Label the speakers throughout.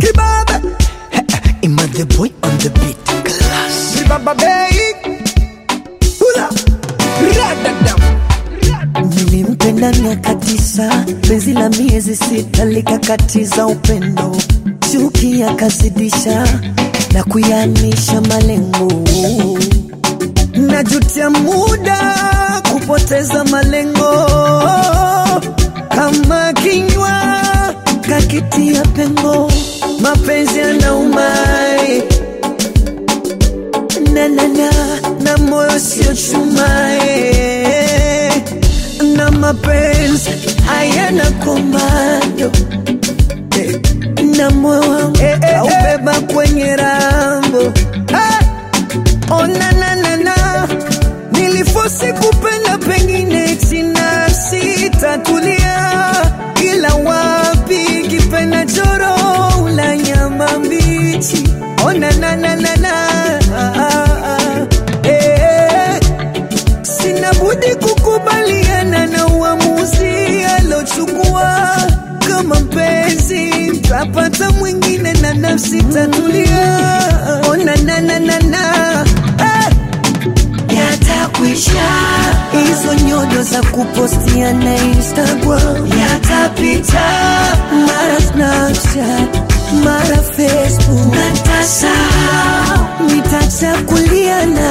Speaker 1: Kibabe Ima the boy on the beat Class Kibaba Bay Hula Radadam
Speaker 2: Nilimpenda miaka tisa, penzi la miezi sita likakatiza upendo, chuki yakazidisha na kuyanisha malengo. Najutia muda kupoteza malengo, kama kinywa kakitia pengo, mapenzi yanaumai na na na na moyo sio chumae na mapenzi hayana komando eh, na moyo wangu
Speaker 1: Eh, eh, eh.
Speaker 2: aubeba kwenye rambo
Speaker 1: Eh,
Speaker 2: ona na na na nilifosi kupenda pengine china sitatulia ila wapi kipenda choro ula nyama mbichi ona na na na na ah, ah, ah. eh, sina budi kukubaliana na uamuzi alochukua kama mpenzi tapata mwingine na nafsi tatulia ona na na na na eh yatakwisha hizo nyodo za kupostia na instagram yatapita mara snapchat mara facebook natasa nitachakuliana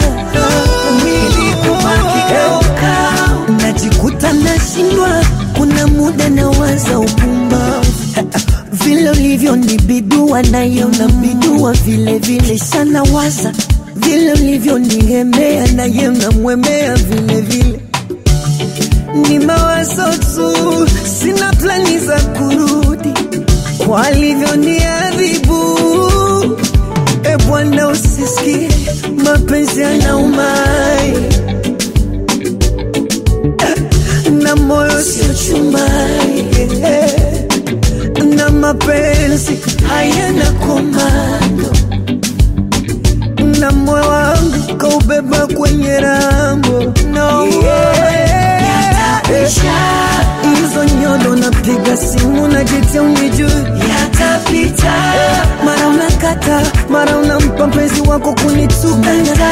Speaker 2: milikubakigeuka najikuta nashindwa kuna muda na waza upumbavu vile ulivyo ni bidua nayo na bidua vile vile sana waza vile ulivyo nigemea naye unamwemea vile vile ni mawazo tu sina plani za kurudi kwa alivyo ni adhibu e bwana usisikie mapenzi yanaumai na moyo sio chumai na mapenzi hayana komando na moyo wangu kaubeba kwenye rambo no. hizo nyodo napiga simu najitia unijui yatapita mara unakata mara unampa mpenzi wako kunituka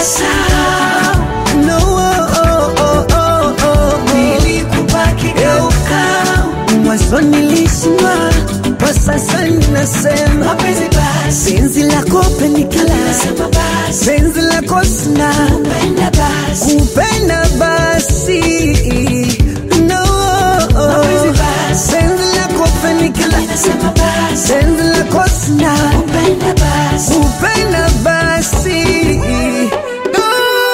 Speaker 2: no, oh, oh, oh, oh, oh. mwanzo nilishindwa kwa sasa ninasema penzi lako penikala penzi lako sina kupenda basi no penzi lako penikala penzi lako sina kupenda basi No.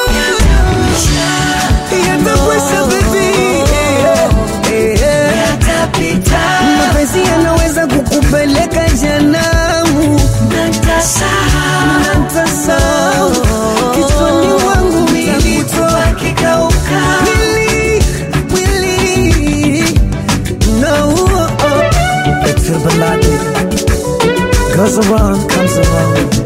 Speaker 2: Yatakwisha baby. Eh, eh. mapenzi yanaweza kukupeleka janamu natasao kichwani mwangu utakutoa mwili mwili no
Speaker 1: It's a ballad Goes around, comes around